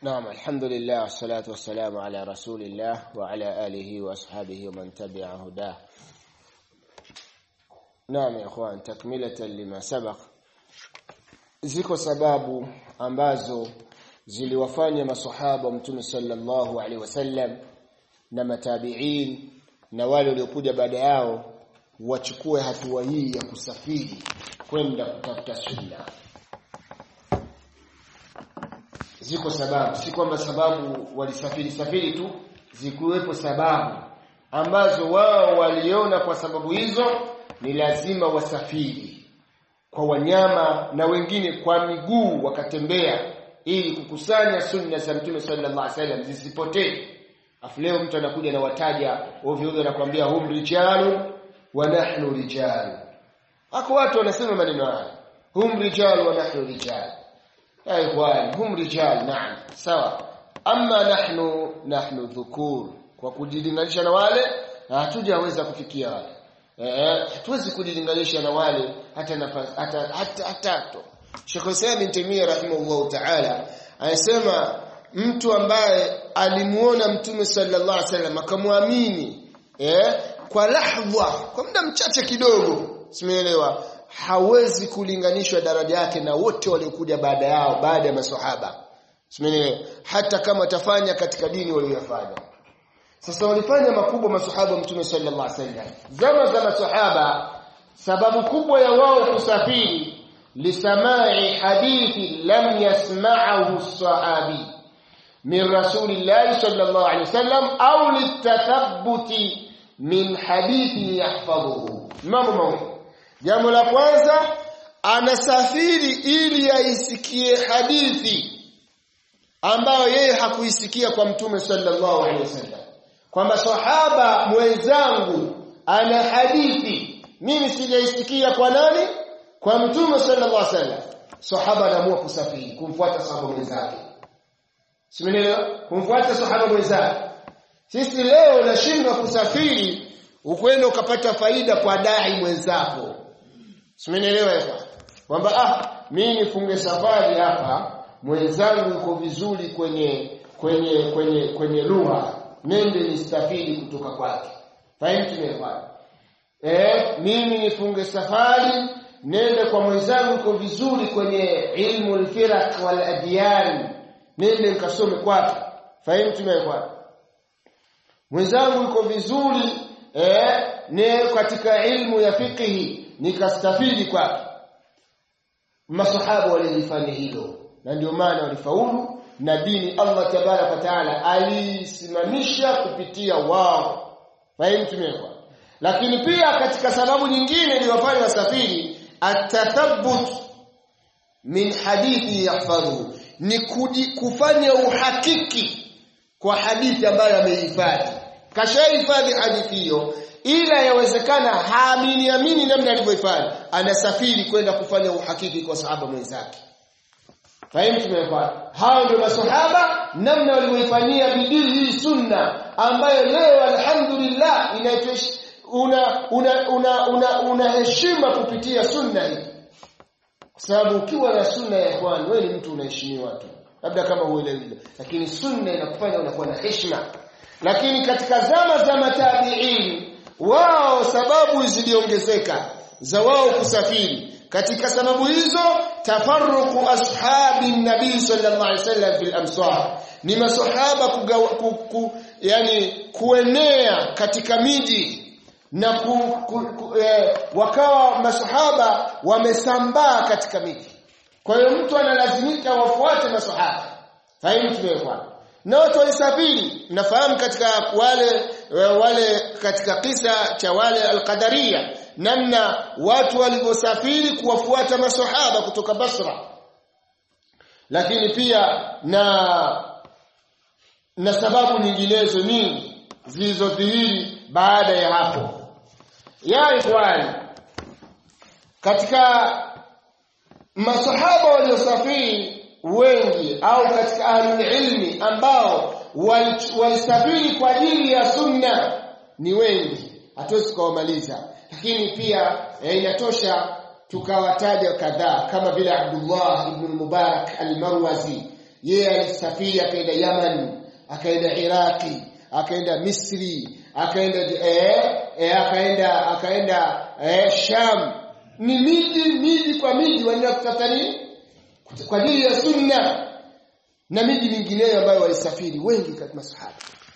نعم الحمد لله والصلاة والسلام على رسول الله وعلى آله وأصحابه ومن تبع هداه نعم يا اخوان تكملة لما سبق ziko sababu ambazo ziliwafanya masahaba mtume sallallahu alaihi wasallam na matabiin na wale waliokuja baada yao wachukue hatua hii ya kusafiri kwenda kutafuta sunna ziko sababu si kwamba sababu walisafiri safiri tu zikuwepo sababu ambazo wao waliona kwa sababu hizo ni lazima wasafiri kwa wanyama na wengine kwa miguu wakatembea ili kukusanya sunna za Mtume sallallahu alaihi wasallam zisipotee. Afu leo mtu anakuja na wataja ovyo ovyo anakuambia hum rijalu wa nahnu rijal. Hako watu wanasema maneno haya. Hum rijal wa nahnu rijal. Ya ikhwan, hum rijal naam. Sawa. Amma nahnu nahnu dhukur. Kwa kujilinganisha na wale hatujaweza kufikia wale. Eh, hatuwezi kujilinganisha na wale hata nafasi hata hata hata Sheikh Hussein bin Taymiyyah rahimahullah ta'ala anasema mtu ambaye alimuona Mtume sallallahu alaihi wasallam akamwamini eh kwa lahdha kwa muda mchache kidogo simeelewa hawezi kulinganishwa daraja yake na wote waliokuja baada yao baada ya maswahaba simeelewa hata kama atafanya katika dini waliyofanya sasa walifanya makubwa masahaba mtume sallallahu alaihi wasallam zama za masahaba sababu kubwa ya wao kusafiri lisamai hadithi lam yasma'ahu sahabi min rasulillahi sallallahu alaihi wasallam au litathabbuti min hadithi yahfadhuhu mambo mawili jambo la kwanza anasafiri ili aisikie hadithi ambayo yeye hakuisikia kwa mtume sallallahu alaihi wasallam kwamba sahaba mwenzangu ana hadithi mimi sijaisikia kwa nani kwa mtume sallallahu alaihi wasallam sahaba anaamua kusafiri kumfuata sahaba mwenzake simenelewa kumfuata sahaba mwenzake sisi leo nashindwa kusafiri ukwenda ukapata faida kwa dai mwenzako simenelewa hapa kwamba ah mimi nifunge safari hapa mwenzangu yuko vizuri kwenye kwenye kwenye kwenye lugha nende nistafiri kutoka kwake fahimu tumefanya eh mimi nifunge safari nende kwa mwenzangu uko vizuri kwenye ilmu al-firaq wal adyan nende nikasome kwake fahimu tumefanya mwenzangu yuko vizuri eh ne katika ilmu ya fiqhi nikastafidi kwake masahaba walifanya hilo na ndio maana walifaulu na dini Allah tabaraka wa taala alisimamisha kupitia wao fahimu tumekwa lakini pia katika sababu nyingine iliyofanya wasafiri atathabbut min hadithi yahfadhu ni kuji, kufanya uhakiki kwa hadithi ambayo amehifadhi kashahifadhi hadithi hiyo ila yawezekana haamini amini namna alivyohifadhi anasafiri kwenda kufanya uhakiki kwa sahaba mwenzake Fahimu tumepata. Hao ndio maswahaba namna walivyoifanyia bidii hii sunna ambayo leo alhamdulillah inaitwa una una una una, una heshima kupitia sunna hii. Kwa sababu ukiwa na sunna ya ikhwan wewe ni mtu unaheshimiwa tu. Labda kama huelewi lakini sunna inakufanya unakuwa na heshima. Lakini katika zama za matabiin wao sababu ziliongezeka za wao kusafiri katika sababu hizo tafarruqu ashabi nabii sallallahu alaihi wasallam fil amsar ni masahaba kugawa, ku, ku, yani kuenea katika miji na ku, ku, ku, eh, wakawa masahaba wamesambaa katika miji kwa hiyo mtu analazimika wafuate masahaba fahimu tumekwa na watu walisafiri nafahamu katika wale wale katika kisa cha wale alqadaria namna watu walivyosafiri kuwafuata masahaba kutoka Basra lakini pia na na sababu nyinginezo nyingi zilizodhihiri baada ya hapo ya ikhwani katika masahaba waliosafiri wengi au katika ahlul ilmi ambao walisafiri kwa ajili ya sunna ni wengi hatuwezi kuwamaliza lakini pia eh, inatosha tukawataja kadhaa kama vile Abdullah ibn Mubarak al-Marwazi yeye alisafiri akaenda Yaman akaenda Iraki akaenda Misri akaenda eh, eh, akaenda akaenda eh, Sham ni miji miji kwa miji wanaenda kutafuta nini kwa ajili ya sunna na miji mingineyo ambayo walisafiri wengi katika masahaba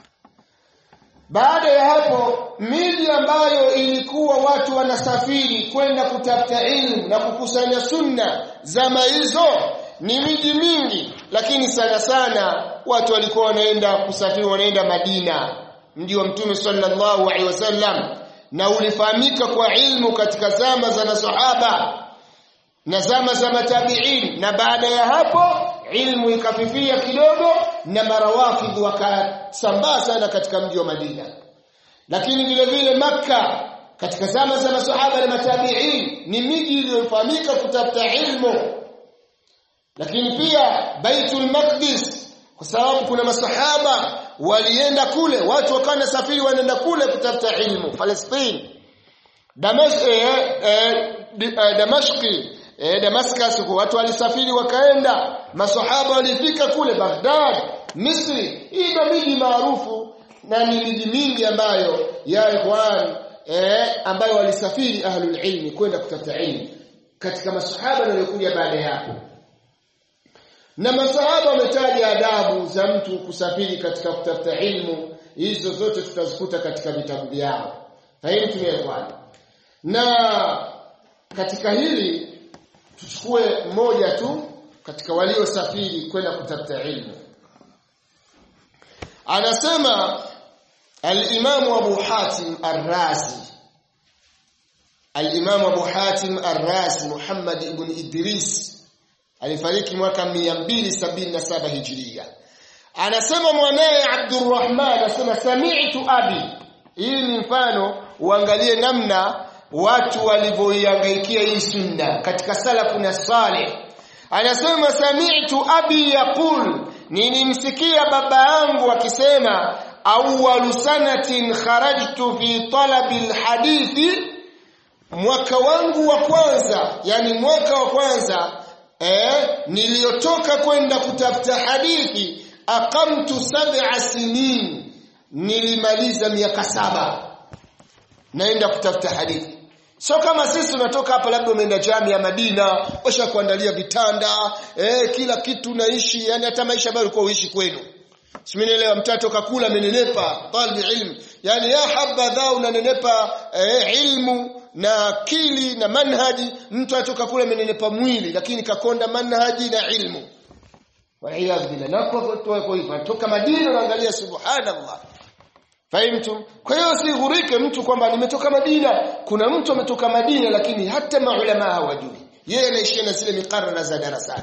baada ya hapo miji ambayo ilikuwa watu wanasafiri kwenda kutafuta ilmu na kukusanya sunna zama hizo ni miji mingi lakini sana sana watu walikuwa wanaenda kusafiri wanaenda Madina mji wa Mtume sallallahu alaihi wasallam na ulifahamika kwa ilmu katika zama za masahaba na zama za matabiin na baada ya hapo ilmu ikafifia kidogo na marawafidh wakasambaa sana katika mji wa Madina lakini vile vile maka katika zama za masahaba na matabiin ni miji iliyofahamika kutafuta ilmu lakini pia Baitul Maqdis kwa sababu kuna masahaba walienda kule watu wakawa nasafiri wanaenda kule kutafuta ilmu Palestine Damas eh, eh, Damashki eh, Damascus watu walisafiri wakaenda masahaba walifika kule Baghdad Misri hii ndio miji maarufu na ni miji mingi ambayo ya ikhwan eh, ambayo walisafiri ahlul ilmi kwenda kutafuta ilmu katika masahaba waliokuja baada yapo na masahaba wametaja adabu za mtu kusafiri katika kutafuta ilmu hizo zote tutazikuta katika vitabu vyao fahimu tumeelewana na katika hili tuchukue mmoja tu katika waliosafiri kwenda kutafuta ilmu anasema al-Imam Abu Hatim Ar-Razi al-Imam Abu Hatim Ar-Razi Muhammad ibn Idris alifariki mwaka 277 Hijria anasema mwanaye Abdurrahman anasema sami'tu abi hii ni mfano uangalie namna watu walivyoihangaikia hii sunna katika salafu na salih anasema sami'tu abi yaqul nilimsikia baba yangu akisema awwalu sanatin kharajtu fi talabi alhadithi mwaka wangu wa kwanza yani mwaka wa kwanza eh niliyotoka kwenda kutafuta hadithi aqamtu sab'a sinin nilimaliza miaka saba naenda kutafuta hadithi sio kama sisi tunatoka hapa labda umeenda jamii ya Madina washa kuandalia vitanda eh kila kitu naishi yani hata maisha ambayo ulikuwa uishi kwenu Simenielewa mtatoka kula amenenepa talbi ilmu yani ya habadha unanenepa eh, ilmu na akili na manhaji mtu atoka kula amenenepa mwili lakini kakonda manhaji na ilmu waliyadhu billah na kwa kwa hivyo toka Madina unaangalia subhanallah Fahimtum? Kwa hiyo usighurike mtu kwamba nimetoka Madina. Kuna mtu ametoka Madina lakini hata maulama hawajui. Yeye anaishi na zile mikarara za darasani.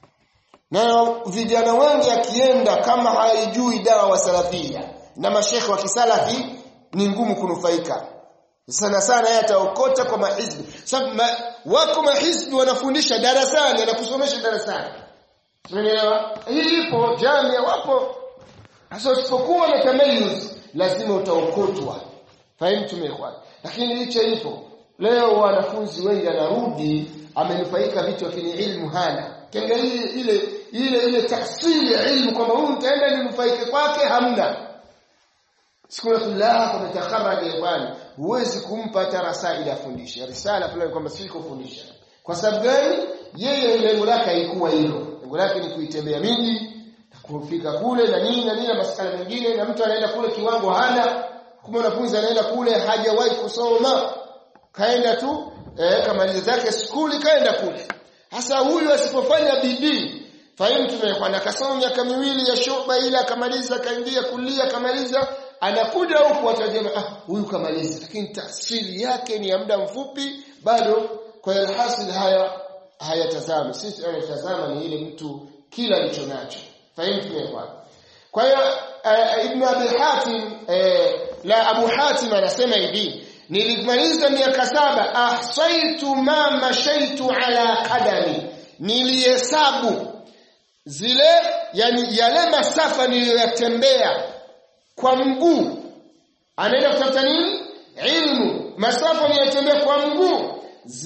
Na vijana wengi akienda kama haijui dawa wa salafia na mashekhe wa kisalafi ni ngumu kunufaika. Sana sana yeye ataokota kwa mahizbi. Sababu ma, wako mahizbi wanafundisha darasani, anakusomesha darasani. Umeelewa? Hii ipo jamii wapo. Sasa usipokuwa na tamayuz lazima utaokotwa fahimu tumekwa lakini licha ipo leo wanafunzi wengi anarudi amenufaika vitu lakini ilmu hana kenga ile ile ile ile tafsiri ya ilmu kwamba huyu mtaenda ninufaike kwake hamna siku ya fulani kwa mtakharaj bwana huwezi kumpa hata rasaili afundishe risala fulani kwamba si kufundisha kwa sababu gani yeye lengo lake haikuwa hilo lengo lake ni kuitembea miji kufika kule na nini na nini na masuala mengine na mtu anaenda kule kiwango hana kama wanafunzi anaenda kule hajawahi kusoma kaenda tu eh, kamaliza zake skuli kaenda kule hasa huyu asipofanya bidii fahimu tumekuwa akasoma miaka miwili ya shoba ile akamaliza kaingia kulia akamaliza anakuja huku watajema ah huyu kamaliza lakini tafsiri yake ni ya muda mfupi bado kwa alhasil haya hayatazami sisi tunatazama ni ile mtu kila alicho nacho fahimu tumekuwa kwa hiyo uh, ibn abi hatim uh, la abu hatim anasema hivi nilimaliza miaka saba ahsaitu ma mashaitu ala qadami nilihesabu zile yani yale masafa niliyoyatembea kwa mguu anaenda kutafuta nini ilmu masafa niliyotembea kwa mguu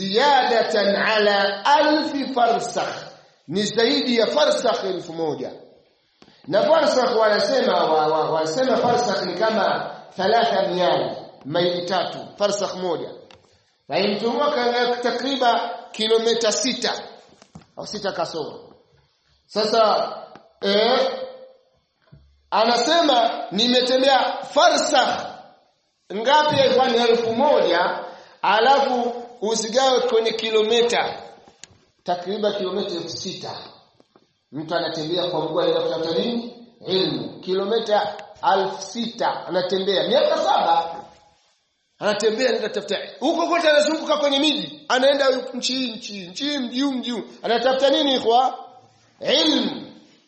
ziyadatan ala alfi farsakh ni zaidi ya farsakh elfu moja na farsakh wanasema wanasema wa, farsakh ni kama thalatha miali maili tatu farsakh moja faimtumwa takriban kilomita sita au sita kasoro sasa eh, anasema nimetembea farsakh ngapi ilikuwa ni elfu moja alafu usigawe kwenye kilomita takriban kilomita elfu sita mtu anatembea kwa mguu anaenda kutafuta nini ilmu kilomita elfu sita anatembea miaka saba anatembea anaenda kutafuta huko kote anazunguka kwenye miji anaenda nchi nchi nchi mji mji anatafuta nini kwa ilmu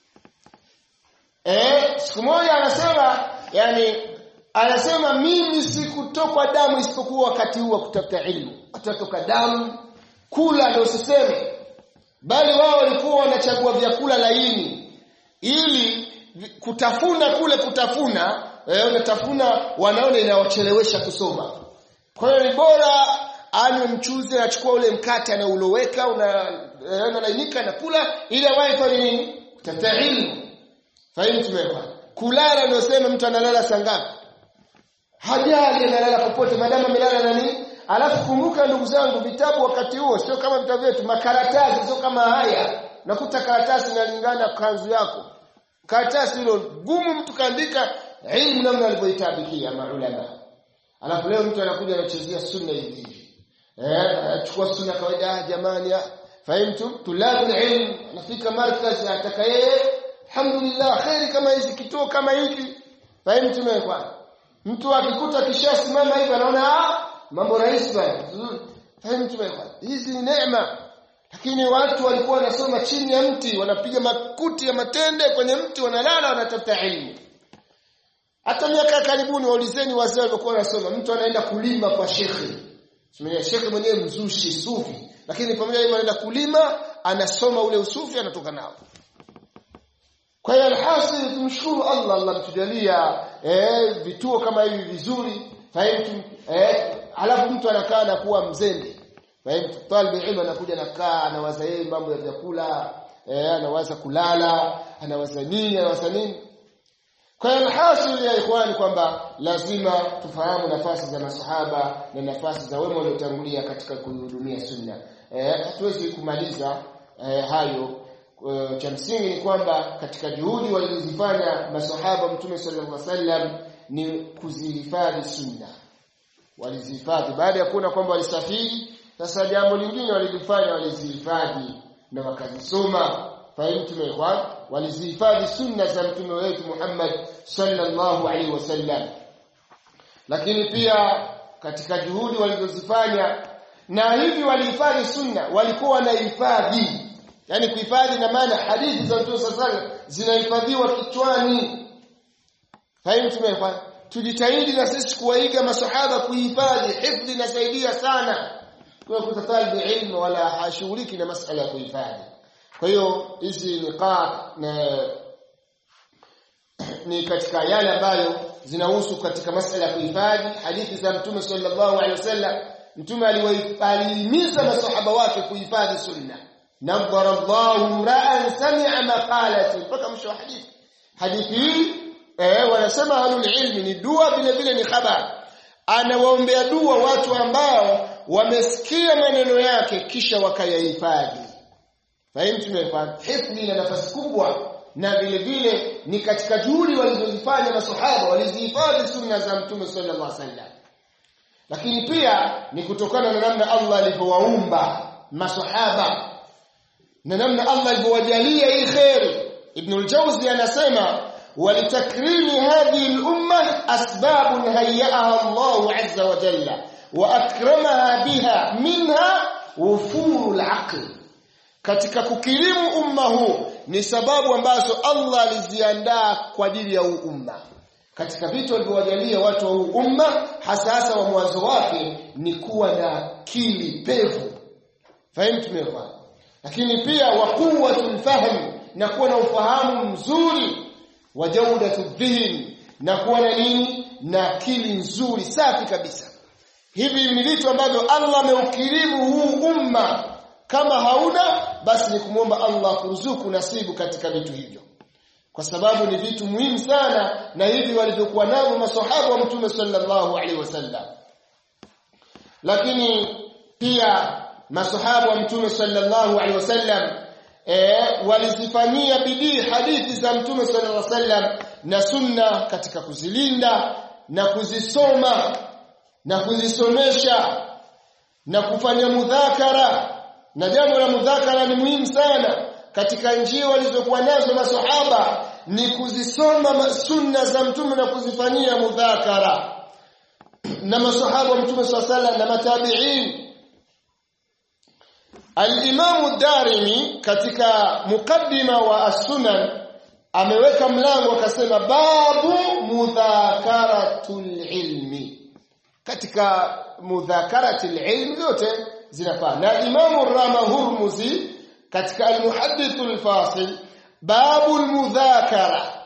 eh siku moja anasema yani anasema mimi sikutokwa damu isipokuwa wakati huu wa kutafuta ilmu atatoka damu kula ndio usiseme bali wao walikuwa wanachagua vyakula laini ili kutafuna kule kutafuna eh, unatafuna wanaona inawachelewesha kusoma kwa hiyo ni bora anywe mchuzi anachukua ule mkate anauloweka unalainika na kula ili awahi fanye nini kutafuta ilmu fahimu tumekwa kulala ndio sema mtu analala saa ngapi hajali analala popote madamu amelala na nini alafu kumbuka ndugu zangu vitabu wakati huo sio kama vitabu vyetu makaratasi sio kama haya nakuta karatasi inalingana kanzu yako karatasi hilo gumu mtu kaandika ilmu namna alivyoitabikia maulama alafu leo mtu anakuja anachezea sunna hivi hivi eh anachukua sunna kawaida jamani fahimtum tulabu ilm anafika markaz ataka yeye alhamdulillah khairi kama hizi kituo kama hiki fahimtum kwa mtu akikuta kishasimama hivi anaona ah mambo rahisi bwana fahimtum kwa hizi ni neema lakini watu walikuwa wanasoma chini ya mti wanapiga makuti ya matende kwenye mti wanalala wanatafuta elimu hata miaka karibuni waulizeni wazee walikuwa wanasoma mtu anaenda kulima kwa shekhi Simenia shekhi mwenyewe mzushi sufi lakini pamoja na anaenda kulima anasoma ule usufi anatoka nao kwa hiyo alhasil tumshukuru Allah Allah mtujalia eh vituo kama hivi vizuri fahimu eh alafu mtu anakaa na kuwa mzembe fahimu talibu ilmu anakuja anakaa anawaza yeye mambo ya vyakula eh anawaza kulala anawaza nini anawaza nini kwa hiyo alhasil ya ikhwani kwamba lazima tufahamu nafasi za masahaba na nafasi za wema waliotangulia katika kuhudumia sunna eh hatuwezi kumaliza eh, hayo e, cha msingi ni kwamba katika juhudi walizofanya masahaba mtume sallallahu alaihi wasallam ni kuzihifadhi sunna walizihifadhi baada ya kuona kwamba walisafiri sasa jambo lingine walilifanya walizihifadhi na wakazisoma fahimu tumeekwan walizihifadhi sunna za mtume wetu Muhammad sallallahu alaihi wasallam lakini pia katika juhudi walizozifanya na hivi walihifadhi sunna walikuwa wanahifadhi yani kuhifadhi na maana hadithi za mtume sallallahu zinahifadhiwa kichwani fahimu tumeekwan tujitahidi na sisi kuwaiga masahaba kuhifadhi hifdhi inasaidia sana kwa kutafali ilmu wala hashughuliki na masala ya kuhifadhi kwa hiyo hizi niqat na ni katika yale ambayo zinahusu katika masala ya kuhifadhi hadithi za mtume sallallahu alaihi wasallam mtume aliwahimiza masahaba wake kuhifadhi sunna nadhara Allahu ra'an sami'a maqalati mpaka mwisho wa hadithi hadithi hii eh wanasema ahlul ilmi ni dua vile vile ni habari anawaombea dua watu ambao wamesikia maneno yake kisha wakayahifadhi fahimu tumefanya hifdhi ina nafasi kubwa na vile vile ni katika juhudi walizozifanya masahaba walizihifadhi sunna za mtume sallallahu alaihi wasallam lakini pia ni kutokana na namna Allah alivyowaumba masahaba na namna Allah alivyowajalia hii khair ibn al-Jawzi anasema ولتكريم هذه الأمة أسباب هيأها الله عز وجل وأكرمها بها منها وفور العقل katika kukirimu umma huu ni sababu ambazo Allah aliziandaa kwa ajili ya huu umma katika vitu alivyowajalia watu wa huu umma hasa hasa wa mwanzo wake ni kuwa na akili pevu fahimu tumeelewa lakini pia wa quwwatul fahm na kuwa na ufahamu mzuri wa jaudatu dhihin na kuwa na nini na akili nzuri safi kabisa hivi ni vitu ambavyo Allah ameukirimu huu umma kama hauna basi ni kumwomba Allah kuruzuku nasibu katika vitu hivyo kwa sababu ni vitu muhimu sana na hivi walivyokuwa navyo masahaba wa mtume sallallahu alaihi wasallam lakini pia masahaba wa mtume sallallahu alaihi wasallam eh, walizifanyia bidii hadithi za mtume sallallahu alaihi wasallam na sunna katika kuzilinda na kuzisoma na kuzisomesha na kufanya mudhakara na jambo la mudhakara ni muhimu sana katika njia walizokuwa nazo masahaba ni kuzisoma sunna za mtume na kuzifanyia mudhakara na masahaba wa mtume swalla na matabi'in al-Imam darimi katika mukaddima wa as-Sunan ameweka mlango akasema babu mudhakaratul ilmi katika mudhakaratul ilmi zote zinafaa na Imam Rama Hurmuzi katika al-Muhaddith al-Fasil babu al-mudhakara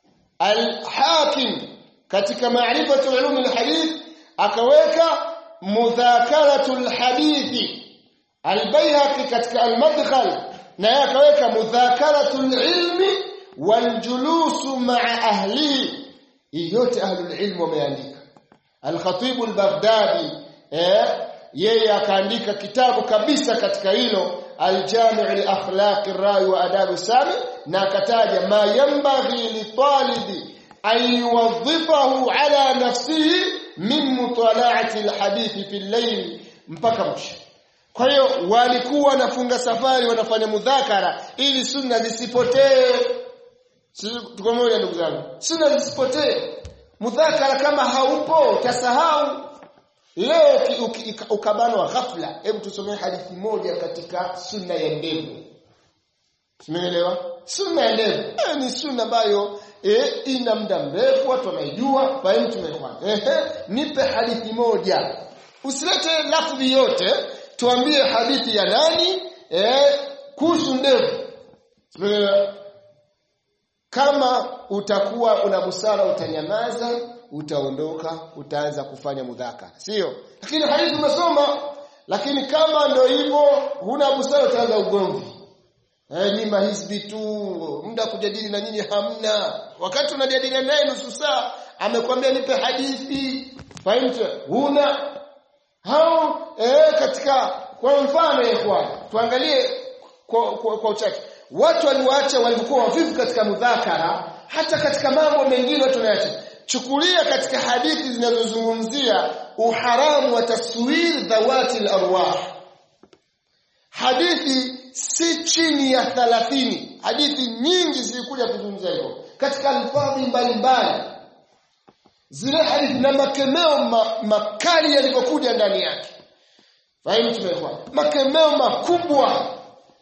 al-Hakim katika ma'rifatu ulum al-hadith akaweka mudhakaratul hadithi al-Baihaqi katika al-Madkhal na yeye akaweka mudhakaratul ilmi والجلوس مع أهله yote ahlul ilm wameandika al-Khatib al-Baghdadi eh yeye akaandika kitabu kabisa katika hilo al-Jami' li akhlaq ar-ra'i wa adab sami na akataja ma yanbaghi li talibi an yuwadhifahu ala nafsihi min mutala'ati al-hadith fi al-layl mpaka mwisho kwa hiyo walikuwa wanafunga safari wanafanya mudhakara ili sunna zisipotee tuko moja ndugu zangu sunna zisipotee mudhakara kama haupo utasahau leo ukabanwa ghafla hebu tusomee hadithi moja katika sunna ya ndevu Umeelewa? Sunna ya ndevu eh, ni sunna ambayo eh, ina muda mrefu watu wanaijua kwa hiyo tumekwana. Ehe, nipe hadithi moja. Usilete lafzi yote, tuambie hadithi ya nani eh kuhusu ndevu. Umeelewa? Kama utakuwa una busara utanyamaza, utaondoka, utaanza kufanya mudhakara. Sio? Lakini hadithi umesoma, lakini kama ndio hivyo huna busara utaanza ugomvi. Eh, ni mahizbi tu, muda kujadili na nyinyi hamna. Wakati unajadiliana naye nusu saa, amekwambia nipe hadithi. Fahimu? Huna hao eh, katika kwa mfano ikhwan, tuangalie kwa, kwa, kwa uchache. Watu waliwaacha walikuwa wavivu katika mudhakara, hata katika mambo mengine watu wanaacha. Chukulia katika hadithi zinazozungumzia uharamu wa taswir dhawati al-arwah. Hadithi si chini ya 30 hadithi nyingi zilikuja kuzungumza hivyo katika alfadhi mbalimbali zile hadithi na makemeo ma, makali yalivyokuja ndani yake fahimu tumekuwa makemeo makubwa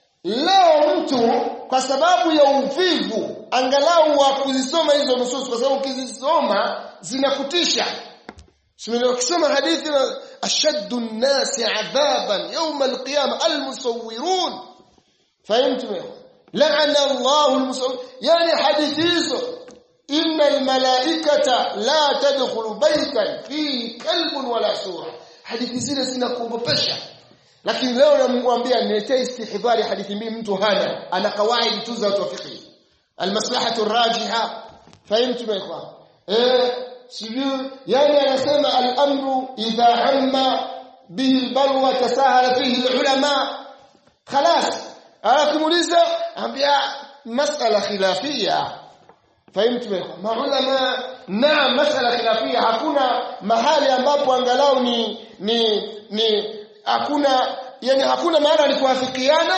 leo mtu kwa sababu ya uvivu angalau wa kuzisoma hizo nusus kwa sababu ukizisoma zinakutisha Simeni ukisoma hadithi na ashaddu an-nasi adhaban yawm al-qiyamah al-musawwirun fahimtum la'ana Allahu al-musawwir yani hadithi hizo inna al-malaikata la tadkhulu baytan fi kalbun wala sura hadithi zile zinakuogopesha lakini leo namwambia niletee istihdhari hadithi mbili mtu hana ana kawaidi tu za utafiki al-maslahatu ar-rajiha fahimtum ikhwan eh sijui yani anasema al-amru idha amma bihi al-balwa tasahala fihi al-ulama خلاص akimuuliza ambia masala khilafia fahimtu maulama na masala khilafia hakuna mahali ambapo angalau ni ni ni hakuna yani hakuna maana ni kuafikiana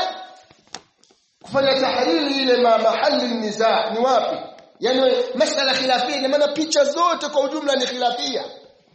kufanya tahriri ile ma mahali niza ni wapi yani masala khilafia ina maana picha zote kwa ujumla ni khilafia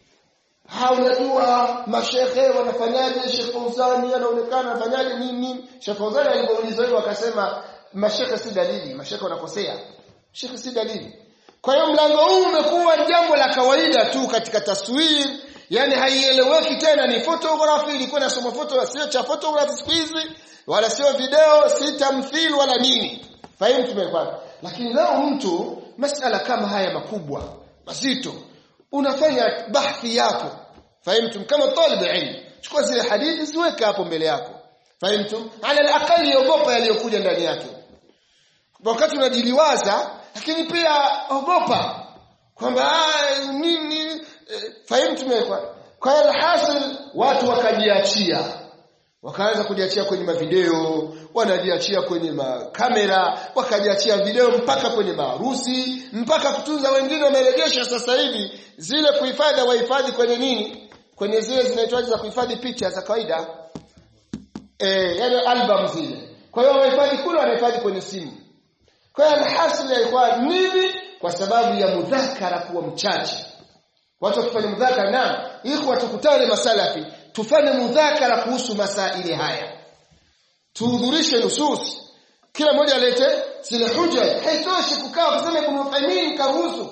ha unajua mashehe wanafanyaje Sheikh Fauzani anaonekana anafanyaje nini nini Sheikh Fauzani alipoulizwa hivyo akasema mashehe si dalili mashehe wanakosea Sheikh si dalili kwa hiyo mlango huu umekuwa jambo la kawaida tu katika taswiri yani haieleweki tena ni photography ilikuwa nasoma photo sio cha photography siku hizi wala sio video si tamthil wala nini fahimu tumepata lakini leo mtu masala kama haya makubwa mazito unafanya bahthi yako fahimtum kama talib ilm chukua zile hadithi ziweke hapo mbele yako fahimtum ala alaqali ogopa yaliyokuja ndani yake wakati unajiliwaza lakini pia ogopa kwamba nini eh, fahimu tumekwa kwa hiyo alhasil watu wakajiachia wakaanza kujiachia kwenye mavideo wanajiachia kwenye makamera wakajiachia video mpaka kwenye maharusi mpaka kutunza wengine wamerejesha sasa hivi zile kuhifadhi wahifadhi kwenye nini kwenye zile zinaitwaje za kuhifadhi picha za kawaida eh yani album zile kwa hiyo wahifadhi kule wanahifadhi kwenye simu kwa hiyo alhasil ilikuwa nini kwa sababu ya mudhakara kuwa mchache watu wakifanya mudhakara na ili watukutane masalafi tufanye mudhakara kuhusu masaili haya tuhudhurishe nusus kila mmoja alete zile huja haitoshi kukaa kusema ibn Uthaymeen karuhusu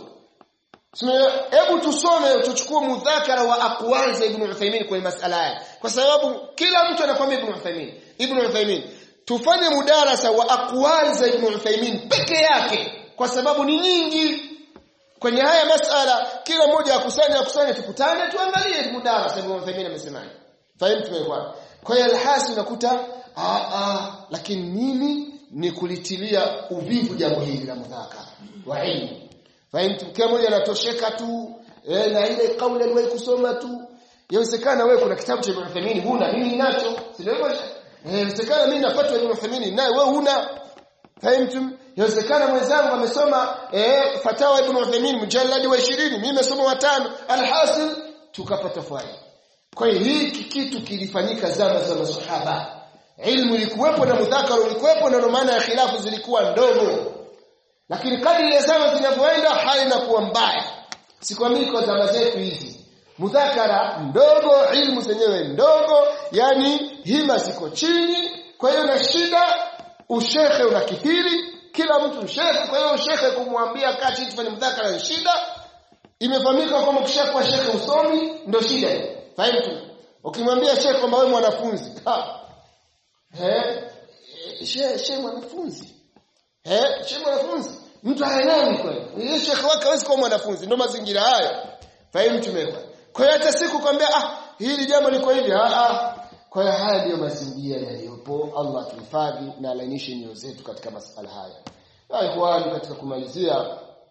hebu tusome tuchukue mudhakara wa aqwal za ibn Uthaymeen kwenye masala haya kwa sababu kila mtu anakwambia ibn Uthaymeen ibn Uthaymeen tufanye mudarasa wa aqwal za ibn Uthaymeen peke yake kwa sababu ni nyingi kwenye haya masala kila mmoja akusanye akusanye tukutane tuangalie mudarasa ibn Uthaymeen amesemaje fahimu tumekuwa kwa hiyo alhasi unakuta a a lakini mimi ni kulitilia uvivu jambo hili la mudhakara wa ilmu fahimu kila mmoja anatosheka tu eh, na ile kauli aliwahi kusoma tu yawezekana wewe kuna kitabu cha Ibn Uthaymeen huna mimi ninacho sio hivyo inawezekana mimi napata Ibn Uthaymeen naye wewe huna fahimu Yawezekana mwenzangu amesoma eh fatawa Ibn Uthaymeen mujalladi wa 20 mimi nimesoma watano alhasil tukapata faida kwa hiyo hiki kitu kilifanyika zama za masahaba ilmu ilikuwepo na mudhakara ulikuwepo na maana ya khilafu zilikuwa ndogo lakini kadri ya zama zinavyoenda hali inakuwa mbaya sikwambii kwa zama zetu hizi mudhakara mdogo ilmu zenyewe ndogo yani hima ziko chini kwa hiyo na shida ushehe unakithiri kila mtu shekhe kwa hiyo shekhe kumwambia kati tufanye mdhakara ni shida imefahamika kwamba kishakuwa shekhe usomi ndio shida fahimu ukimwambia shekhe kwamba wewe mwanafunzi ha eh she she mwanafunzi eh she mwanafunzi mtu haelewi kweli yeye shekhe wake hawezi kuwa mwanafunzi ndio mazingira hayo fahimu tumeka kwa hiyo hata siku kwambia ah hili jambo liko hivi ah ah kwa hiyo haya ndiyo mazingira yaliyopo Allah tuhifadhi na alainishe nyoyo zetu katika masala haya na ikhwani katika kumalizia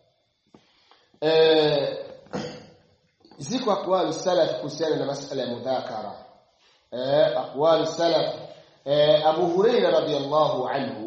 eh ziko aqwali salaf kuhusiana na masala ya mudhakara eh aqwali salaf eh Abu Hurairah radhiyallahu anhu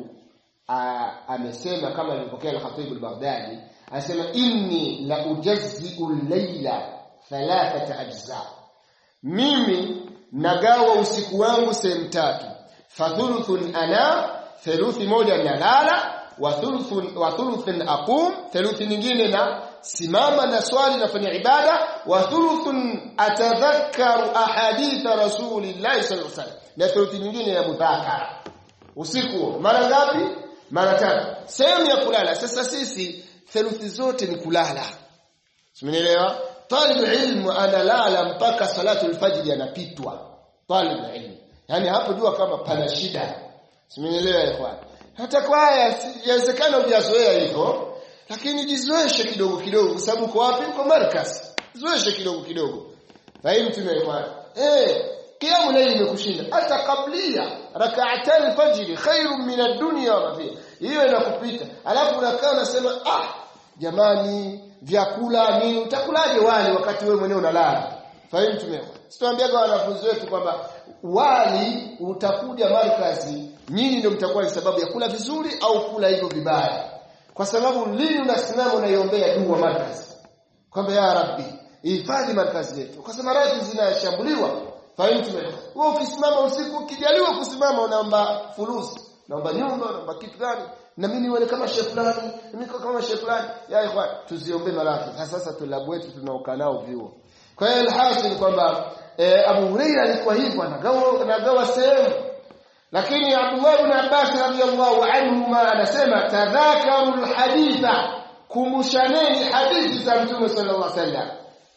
amesema kama alivyopokea al-Khatib al-Baghdadi anasema inni la ujazzi'u al-layla thalathata ajza mimi nagawa usiku wangu sehemu tatu fathuluthun ana theluthi moja nalala wa thuluthun wa thuluthun aqum theluthi nyingine na simama na swali nafanya ibada wa thuluthun atadhakkaru ahaditha rasulillahi sallallahu alaihi wasallam na theluthi nyingine ya mudhakara usiku mara ngapi mara tatu sehemu ya kulala sasa sisi theluthi zote ni kulala simenielewa talib ilmu analala mpaka salatul fajr yanapitwa talib ilmu yani hapo jua kama pana shida simenielewa ikhwan hata kwa haya yawezekana hujazoea hivyo lakini jizoeshe kidogo kidogo kwa sababu uko wapi uko markas zoeshe kidogo kidogo fahimu tumeelewana eh kiamu layli imekushinda hata kablia rak'atan al-fajr khairun min ad-dunya wa fiha hiyo inakupita alafu unakaa unasema ah jamani vyakula nini utakulaje wali wakati wewe mwenyewe unalala fahimu tumeelewana sitawaambiaga wanafunzi wetu kwamba wali utakuja markazi nyinyi ndio mtakuwa ni sababu ya kula vizuri au kula hivyo vibaya kwa sababu lini unasimama unaiombea dua markazi kwamba ya rabbi hifadhi markazi yetu kwa sababu maradhi zinashambuliwa fahimu tumeelewana wewe ukisimama usiku ukijaliwa kusimama unaomba fulusi naomba nyumba naomba kitu gani na mimi niwe kama shehe fulani mimi kama shehe fulani ya ikhwan tuziombe marafiki sasa tulabu wetu tunaokaa nao vyuo kwa hiyo alhasil kwamba e, Abu Hurairah alikuwa hivyo anagawa anagawa sehemu lakini Abdullah ibn Abbas radhiyallahu anhuma anasema tadhakaru alhaditha kumbushaneni hadithi za Mtume sallallahu alaihi wasallam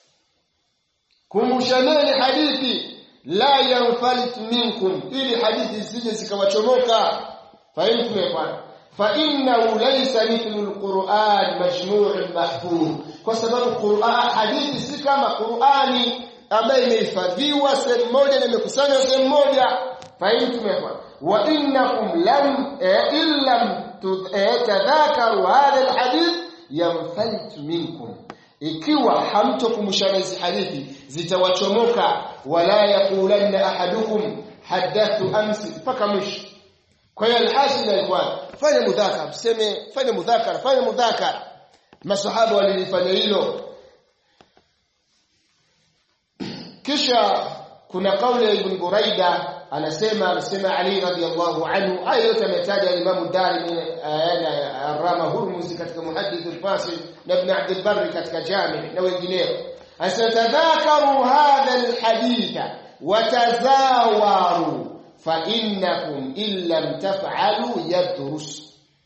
kumbushaneni hadithi la yanfalit minkum ili hadithi zisije zikawachomoka fahimu tumefanya fa innahu laysa mithlu alquran majmu' mahfuz kwa sababu Qur'an hadithi si kama Qur'ani ambayo imehifadhiwa sehemu moja na imekusanywa sehemu moja fahimu tumefanya wa innakum lam illam tadhakaru hadha alhadith yamfalt minkum ikiwa hamtokumbushana hizi hadithi zitawachomoka wala yaqulanna ahadukum hadathu amsi mpaka mwisho kwa hiyo alhasil alikuwa fanya mudhakara tuseme fanya mudhakara fanya mudhakara masahaba walilifanya hilo kisha kuna kauli ya ibn Buraida anasema anasema Ali radhiallahu anhu haya yote ametaja Imam Darimi Ar-Rama Hurmuzi katika Muhaddith al-Fasil na Ibn Abd al-Barr katika Jami na wengineo anasema tadhakaru hadha al-haditha watazawaru fa innakum illam taf'alu yadrus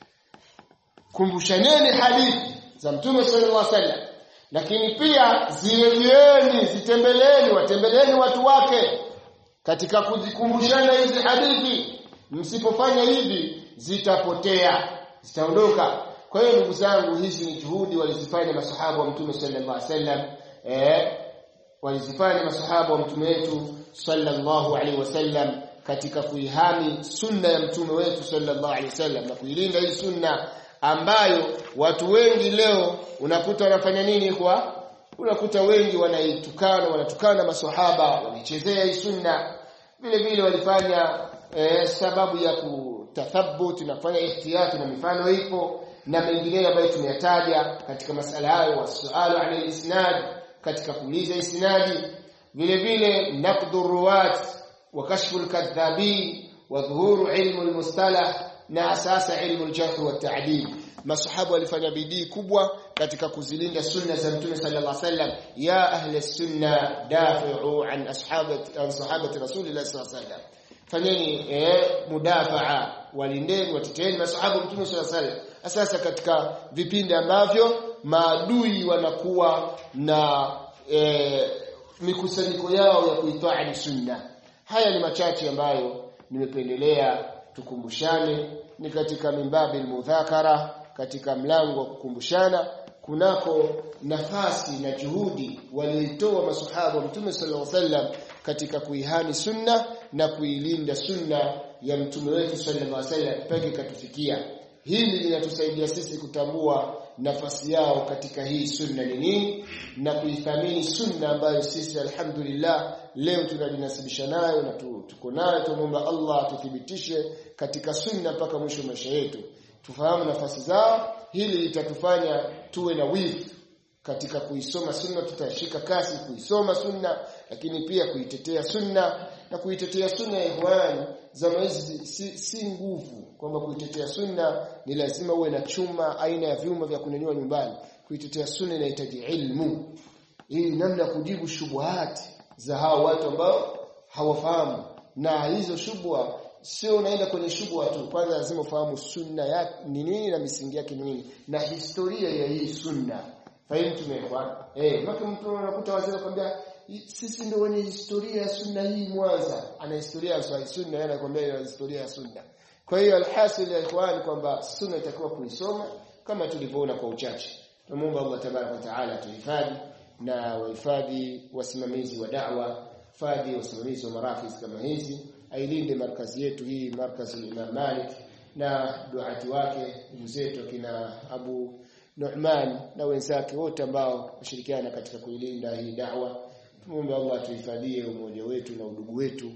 kumbushaneni hadithi za Mtume sallallahu alaihi wasallam lakini pia zirejeeni zitembeleeni watembeleeni watu wake katika kuzikumbushana hizi hadithi msipofanya hivi zitapotea zitaondoka kwa hiyo ndugu zangu hizi ni juhudi walizifanya masahaba wa mtume sallallahu alaihi wasallam eh walizifanya masahaba wa mtume wetu sallallahu alaihi wasallam katika kuihami sunna ya mtume wetu sallallahu alaihi wasallam na kuilinda hii sunna ambayo watu wengi leo unakuta wanafanya nini kwa unakuta wengi wanaitukana wanatukana maswahaba wanaichezea hii sunna vile vile walifanya eh, sababu ya kutathabut na kufanya ihtiyati na mifano ipo na mengineyo ambayo tumeyataja katika masala hayo wasualu an isnad katika kuuliza isnadi vile vile naqdu ruwat wa kashfu al-kadhabin wa dhuhuru ilmu al-mustalah na asasa ilmu al-jarh wa ta'dil masahaba walifanya bidii kubwa katika kuzilinda sunna za mtume sallallahu alaihi wasallam ya ahli sunna dafi'u an ashabati an sahabati rasulillah sallallahu alaihi wasallam fanyeni eh, mudafaa walindeni wateteeni masahaba mtume sallallahu alaihi wasallam sasa katika vipindi ambavyo maadui wanakuwa na eh, mikusanyiko yao ya kuitwaa sunna haya ni machache ambayo nimependelea tukumbushane ni katika mimbabi mudhakara katika mlango wa kukumbushana kunako nafasi na juhudi walioitoa masahaba mtume sallallahu alaihi wasallam katika kuihani sunna na kuilinda sunna ya mtume wetu sallallahu alaihi wasallam mpaka ikatufikia hili linatusaidia sisi kutambua nafasi yao katika hii sunna ni nini na kuithamini sunna ambayo sisi alhamdulillah leo tunajinasibisha nayo na tuko nayo tumuomba Allah tuthibitishe katika sunna mpaka mwisho wa maisha yetu tufahamu nafasi zao hili litatufanya tuwe na wivu katika kuisoma sunna tutashika kasi kuisoma sunna lakini pia kuitetea sunna na kuitetea sunna ya ihwani zama hizi si, si nguvu kwamba kuitetea sunna ni lazima uwe na chuma aina ya vyuma vya kunyanyua nyumbani kuitetea sunna inahitaji ilmu hii namna kujibu shubuhati za hao watu ambao hawafahamu na hizo shubha sio unaenda kwenye shubha tu kwanza lazima ufahamu sunna ya ni nini na misingi yake ni nini na historia ya hii sunna fahimu tumekwa eh maka mtu anakuta wazee kwambia sisi ndio wenye historia ya sunna hii Mwanza ana historia ya sunna yeye anakuambia ina historia ya sunna kwa hiyo alhasil ya ikhwan kwamba sunna itakuwa kuisoma kama tulivyoona kwa uchache tumuomba Allah tabaraka wa taala tuhifadhi na wahifadhi wasimamizi wa da'wa fadhi wasimamizi wa marakiz kama hizi ailinde markazi yetu hii markazi Imam Malik na duati wake ndugu zetu akina Abu Nu'man na wenzake wote ambao washirikiana katika kuilinda hii da'wa tumuombe Allah tuhifadhie umoja wetu na udugu wetu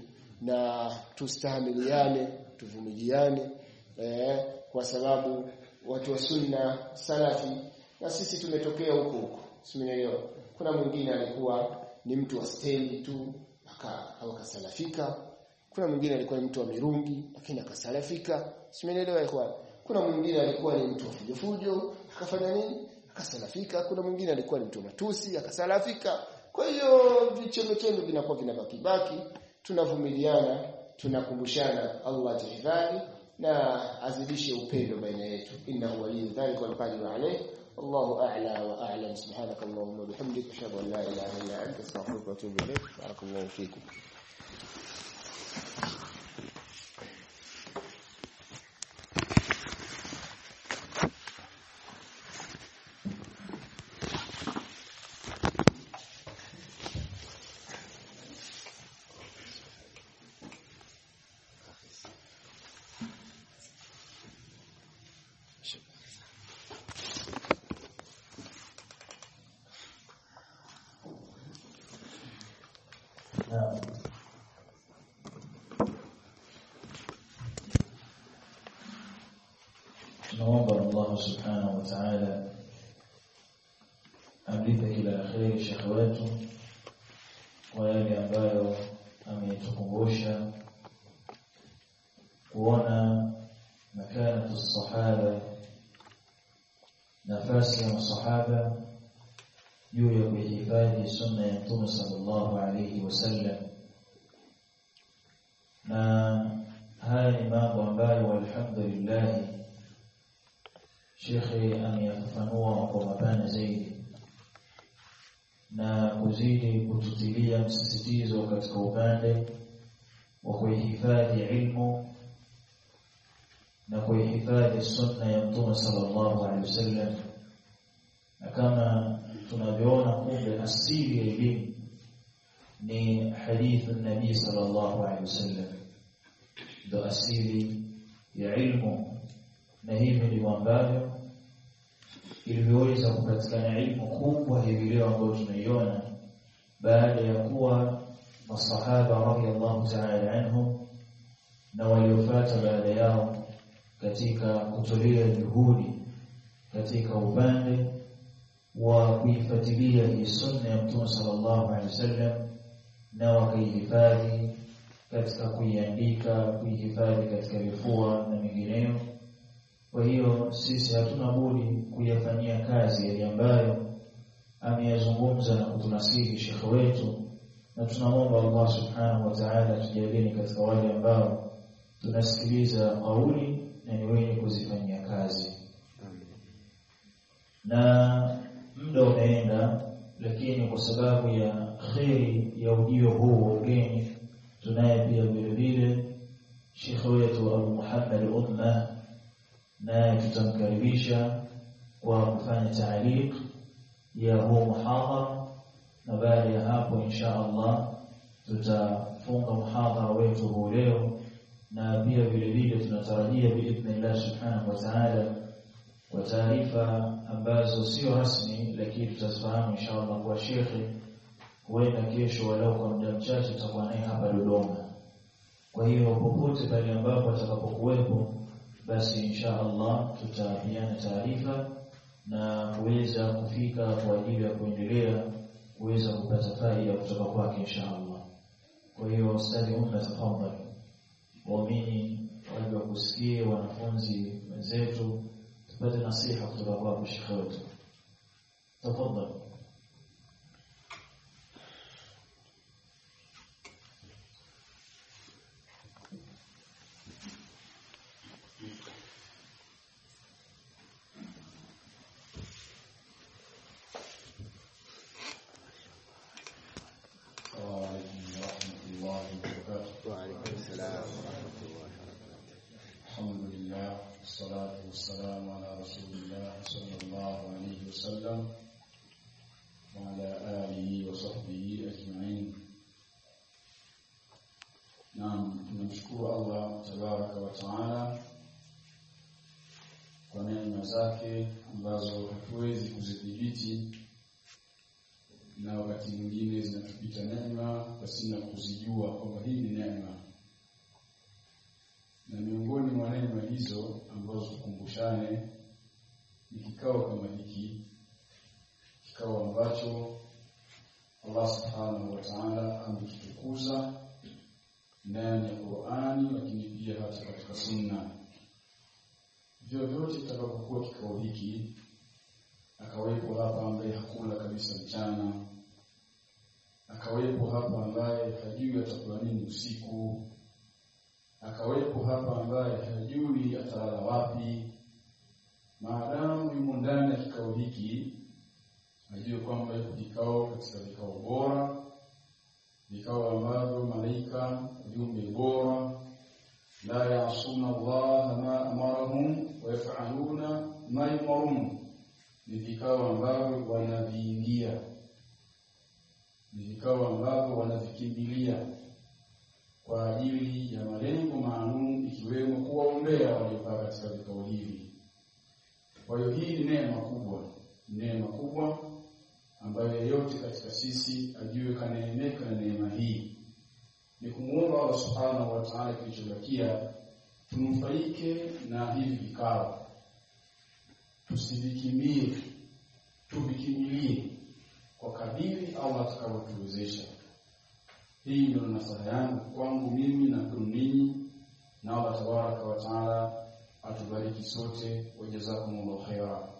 na tustahamiliane tuvumiliane eh, kwa sababu watu wa sunna salafi na sisi tumetokea huko huko simeelewa kuna mwingine alikuwa ni mtu wa stendi tu akasalafika kuna mwingine alikuwa ni mtu wa mirungi lakini akasalafika simeelewa kwa kuna mwingine alikuwa ni mtu wa fujo fujo akafanya nini akasalafika kuna mwingine alikuwa ni mtu wa matusi akasalafika kwa hiyo vichemechendo vinakuwa vinabaki baki tunavumiliana tunakumbushana Allah tahifadhi na azidishe upendo baina yetu innahu waliyyu dhalika wal qadiru alayh والله أعلى وأعلم سبحانك اللهم وبحمدك أشهد أن لا إله إلا أنت أستغفرك وأتوب إليك بارك الله فيكم tunaomba Allah subhanahu wa ta'ala amlipe kila la kheri shekhe wetu kwa yale ambayo ametukumbusha kuona makanatu sahaba nafasi ya masahaba juu ya kuhifadhi sunna ya Mtume sallallahu alayhi wasallam na haya ni mambo ambayo alhamdulillah shekhe ameyafafanua kwa mapana zaidi na kuzidi kututilia msisitizo katika upande wa kuihifadhi ilmu na kuihifadhi sunna ya Mtume sallallahu alaihi wasallam na kama tunavyoona kumbe asili ya elimu ni hadithu nabii sallallahu alaihi wasallam ndo asili ya ilmu na hivi ndivyo ambavyo ilivyoweza kupatikana ilmu kubwa hivi leo ambayo tunaiona baada ya kuwa masahaba radhiallahu ta'ala anhum na waliofuata baada yao katika kutolea juhudi katika upande wa kuifuatilia hii sunna ya Mtume sallallahu alaihi wasallam na wakaihifadhi katika kuiandika kuihifadhi katika vifua na mingineyo kwa hiyo sisi hatuna budi kuyafanyia kazi yale ambayo ameyazungumza na kutunasihi shekhe wetu na tunamwomba Allah subhanahu wa ta'ala tujalie katika wale ambao tunasikiliza kauli na ni wenye kuzifanyia kazi na muda umeenda lakini kwa sababu ya kheri ya ujio huu wa ugeni tunaye pia vile vile shekhe wetu Abu Muhammad Umma naye tutamkaribisha kwa kufanya taaliq ya huu muhadhara na baada ya hapo insha Allah tutafunga muhadhara wetu huu leo na pia vile vile tunatarajia biidhnillah subhanahu wa ta'ala kwa taarifa ambazo sio rasmi lakini tutazifahamu insha Allah kwa shekhe huenda kesho walau kwa muda mchache tutakuwa naye hapa Dodoma kwa hiyo popote pale ambapo atakapokuwepo basi insha Allah tutapiana taarifa na kuweza kufika kwa ajili ya kuendelea kuweza kupata faida kutoka kwake insha Allah. Kwa hiyo ustadi umma tafadhali, waamini waje wakusikie, wanafunzi wenzetu, tupate nasiha kutoka kwako shekhe wetu, tafadhali. وعليكم السلام ورحمة الله وبركاته الحمد لله والصلاة والسلام على رسول الله صلى الله عليه وسلم وعلى آله وصحبه أجمعين نعم tunamshukuru Allah tabaraka wa taala kwa neema zake ambazo hatuwezi kuzidhibiti na wakati mwingine zinatupita neema pasina kuzijua kwamba hii ni neema na miongoni mwa neema hizo ambazo tukumbushane ni kikao kama hiki kikao ambacho Allah subhanahu wa ta'ala amekitukuza ndani ya Qur'ani lakini pia hata katika sunna vyovyote itakapokuwa kikao hiki akawepo hapa ambaye hakula kabisa mchana akawepo hapa ambaye hajui atakula nini usiku akawepo hapa ambaye hajui atalala wapi maadamu yumo ndani ya kikao hiki ajue kwamba yuko kikao katika vikao bora vikao ambavyo malaika viumbe bora la yasuna Allah ma amarahum wa yaf'aluna ma yumarun ni vikao ambavyo wanaviingia ni vikao ambavyo wanavikimbilia kwa ajili ya malengo maalum ikiwemo kuwaombea waliokaa katika vikao hivi. Kwa hiyo hii ni neema kubwa, neema kubwa ambayo yeyote katika sisi ajue kaneemeka na neema hii. Ni kumuomba Allah subhanahu wa ta'ala kilichobakia tunufaike na hivi vikao, tusivikimbie tuvikimbilie kwa kadiri Allah atakavyotuwezesha hii ndio nasaha yangu kwangu mimi na kwenu ninyi na Allah tabaraka wa taala atubariki sote wajazakumullahu khaira